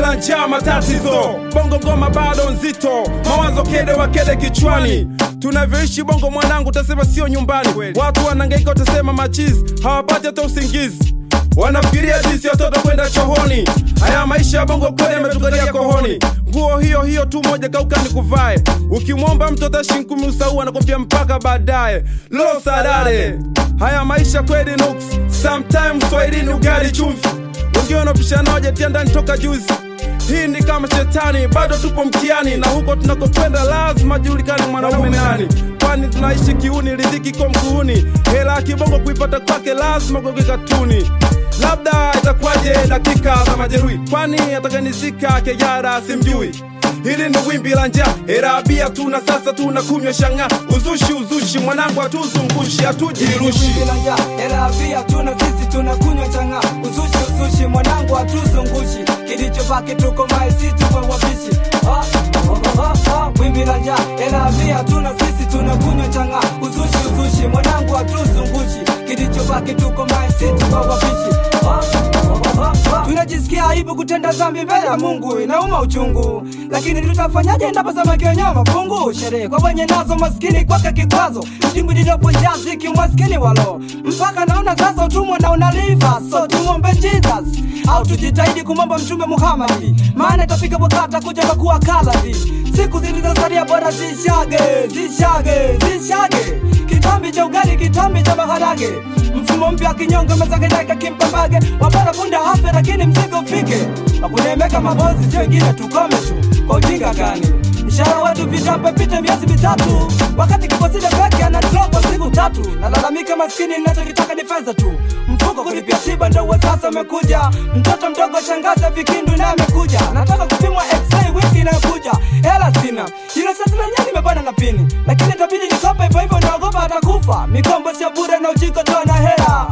la njaa matatizo bongo ngoma bado nzito mawazo kede wa kede kichwani tunavyoishi bongo mwanangu utasema sio nyumbani watu wanangaika utasema machizi hawapati hata usingizi wanafikiria jinsi watoto kwenda chohoni haya maisha ya bongo kweli yametukalia kohoni nguo hiyo hiyo tu moja kauka ni kuvae ukimwomba mtu hata shilingi kumi usau anakwambia mpaka baadaye lo sadare haya maisha kweli nuks sometimes swahilini ugali chumvi wengine wanapishana wajatia ndani toka juzi hii ni kama shetani bado tupo mkiani na huko tunakokwenda lazima julikani mwanaume nani kwani tunaishi kiuni ridhiki ko mguuni hela ya kibongo kuipata kwake lazima goge katuni labda itakuwaje dakika za majeruhi kwani atakanizika kejara simjui hili ni wimbi la njaa herabia tuna sasa tuna kunywa shanga uzushi uzushi mwanangu hatuzungushi hatujirushi Erabia tuna sisi tunakunywa changa uzushi uzushi mwanangu hatuzungushi kilichobaki tuko maisi tuko wabishi Ah, ah, ah, ah, wimbi la njaa Erabia tuna sisi tunakunywa changa uzushi uzushi mwanangu hatuzungushi kilichobaki tuko maisi tuko wabishi Ah, ah, ah, ah. tunajisikia aibu kutenda dhambi mbele ya Mungu inauma uchungu lakini tutafanyaje endapo samaki wenyewe mafungu sherehe kwa wenye nazo maskini kwake kikwazo dimbwi lilopo jazi kimaskini walo mpaka naona sasa utumwa na unaliva so tumwombe Jesus au tujitahidi kumwomba mtume Muhammadi maana itafika wakati akuja kuwa kaladi siku zilizosalia bora zishage zishage zishage kitambi cha ugali kitambi cha maharage mfumo mpya kinyongo mezakejaka kimpambage wabora punda hafe lakini mzigo ufike wakunemeka mabozi si wengine tukome tu kwa ujinga gani mshahara wetu vitambe pite miezi mitatu wakati kikosile peke ana dropo siku tatu nalalamika maskini ninachokitaka ni fedha tu mfuko kulipia tiba ndo wa sasa umekuja mtoto mdogo shangaza vikindu naye amekuja nataka kupimwa x-ray wiki inayokuja hela sina hilo sasa lenyewe limebana na pini lakini itabidi nikope hivyo hivyo naogopa atakufa mikombo sio bure na ujiko toa na hela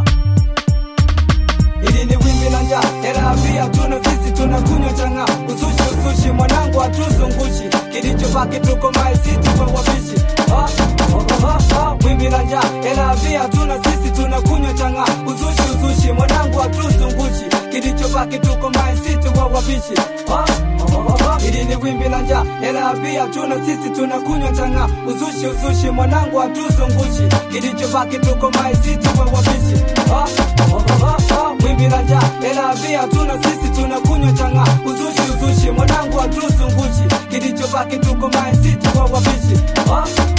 Hili ni wimbi la njaa, hela pia tuna sisi tunakunywa changa, uzushi uzushi mwanangu hatuzungushi, kilichobaki tuko maisi tuko wabishi. Ah, ah, ah, ah, wimbi la njaa, hela pia tuna sisi tunakunywa changa, uzushi uzushi mwanangu hatuzungushi, kilichobaki tuko maisi tuko wabishi. Ah, ah, ah, ah, hili ni wimbi la njaa, hela pia tuna sisi tunakunywa changa, uzushi uzushi mwanangu hatuzungushi, kilichobaki tuko maisi tuko wabishi. Ah, ah, ah, ah, wimbi la njaa hela pia tuna sisi tunakunywa changa uzushi uzushi mwanangu hatuzungushi kilichobaki tuko maisi tuko wabishi ah,